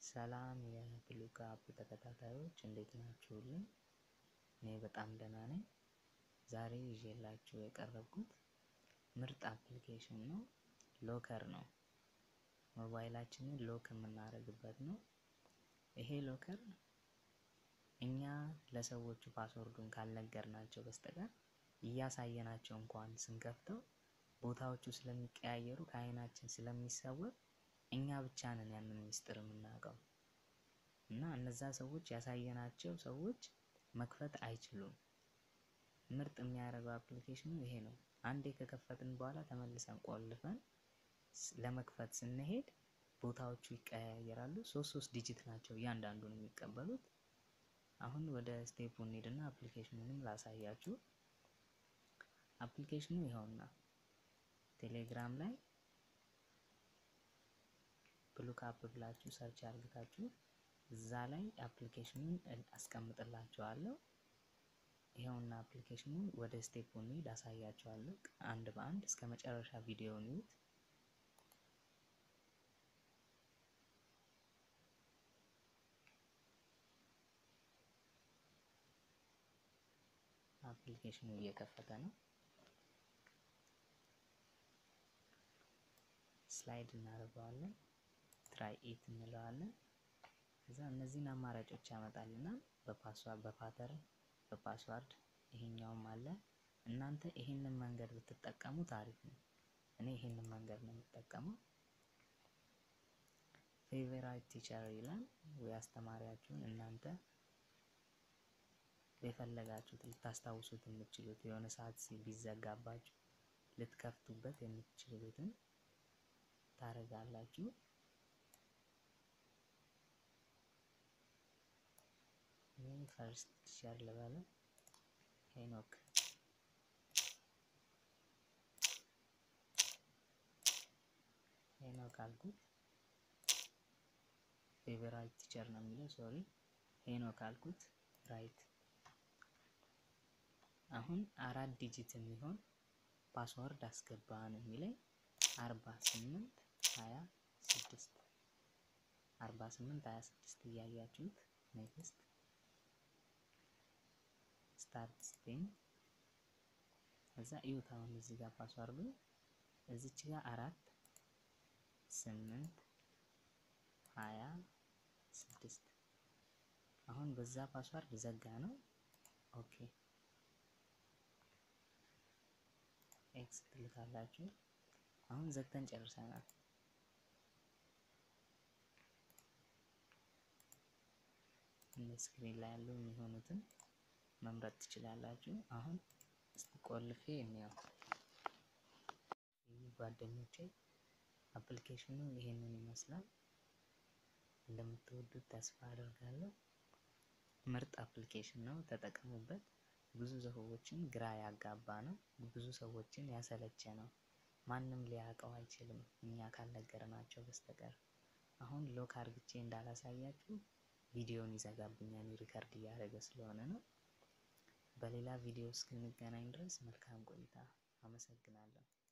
ሰላም የብሉክ አፕ ተከታታዮች እንዴት ናችሁልኝ? እኔ በጣም ደህና ነኝ። ዛሬ ይዤላችሁ የቀረብኩት ምርጥ አፕሊኬሽን ነው። ሎከር ነው። ሞባይላችንን ሎክ የምናደርግበት ነው። ይሄ ሎከር እኛ ለሰዎቹ ፓስወርዱን ካልነገርናቸው በስተቀር እያሳየናቸው እንኳን ስንከፍተው ቦታዎቹ ስለሚቀያየሩ ከአይናችን ስለሚሰወር እኛ ብቻ ነን ያንን ሚስጥር የምናውቀው እና እነዛ ሰዎች ያሳየናቸው ሰዎች መክፈት አይችሉም። ምርጥ የሚያደርገው አፕሊኬሽኑ ይሄ ነው። አንዴ ከከፈትን በኋላ ተመልሰን ቆልፈን ለመክፈት ስንሄድ ቦታዎቹ ይቀያየራሉ። ሶስት ሶስት ዲጂት ናቸው እያንዳንዱን የሚቀበሉት። አሁን ወደ ስቴፑ እንሂድና አፕሊኬሽኑንም ላሳያችሁ። አፕሊኬሽኑ ይኸውና ቴሌግራም ላይ ብሉክ አፕ ብላችሁ ሰርች አድርጋችሁ እዛ ላይ አፕሊኬሽኑን አስቀምጥላችኋለሁ። ይኸውና አፕሊኬሽኑን ወደ ስቴፕ እንሂድ አሳያችኋለሁ አንድ በአንድ እስከ መጨረሻ ቪዲዮውን ይዩት። አፕሊኬሽኑ እየከፈተ ነው። ስላይድ እናደርገዋለን። ትራይ ኢት እንለዋለን። ከዛ እነዚህን አማራጮች ያመጣልናል። በፓስዋርድ በፓተርን በፓስዋርድ ይሄኛውም አለ። እናንተ ይሄንን መንገድ ብትጠቀሙ ታሪፍ ነው። እኔ ይሄንን መንገድ ነው የምጠቀመው። ፌቨራይት ቲቸር ይላል ወይ አስተማሪያችሁን እናንተ የፈለጋችሁት ልታስታውሱት የምትችሉት የሆነ ሰዓት ቢዘጋባችሁ ልትከፍቱበት የምትችሉትን ታረጋላችሁ። ይህ ፈርስት ቲቸር ልበለው ሄኖክ ሄኖክ አልኩት። ፌቨራይት ቲቸር ነው የሚለው ሶሪ ሄኖክ አልኩት። ራይት አሁን አራት ዲጂት የሚሆን ፓስወርድ አስገባን የሚለኝ አርባ ስምንት ሀያ ስድስት አርባ ስምንት ሀያ ስድስት እያያችሁት ኔክስት ስታርት ስቴንግ እዛ እዩት። አሁን እዚህ ጋር ፓስዋርዱ እዚች ጋር አራት ስምንት ሀያ ስድስት አሁን በዛ ፓስዋርድ ዘጋ ነው። ኦኬ ኤክስ ትልካላችሁ። አሁን ዘግተን ጨርሰናል። ስክሪን ላይ ያሉ የሚሆኑትን መምረጥ ትችላላችሁ። አሁን እስቲ ቆልፌ እንየው። ጓደኞቼ አፕሊኬሽኑ ይሄንን ይመስላል። እንደምትወዱት ተስፋ አደርጋለሁ። ምርጥ አፕሊኬሽን ነው፣ ተጠቀሙበት። ብዙ ሰዎችን ግራ ያጋባ ነው፣ ብዙ ሰዎችን ያሰለቸ ነው። ማንም ሊያውቀው አይችልም እኛ ካልነገርናቸው በስተቀር። አሁን ሎክ አርግቼ እንዳላሳያችሁ ቪዲዮን ይዘጋብኛል፣ ሪከርድ እያደረገ ስለሆነ ነው። በሌላ ቪዲዮ እስክንገናኝ ድረስ መልካም ቆይታ። አመሰግናለሁ።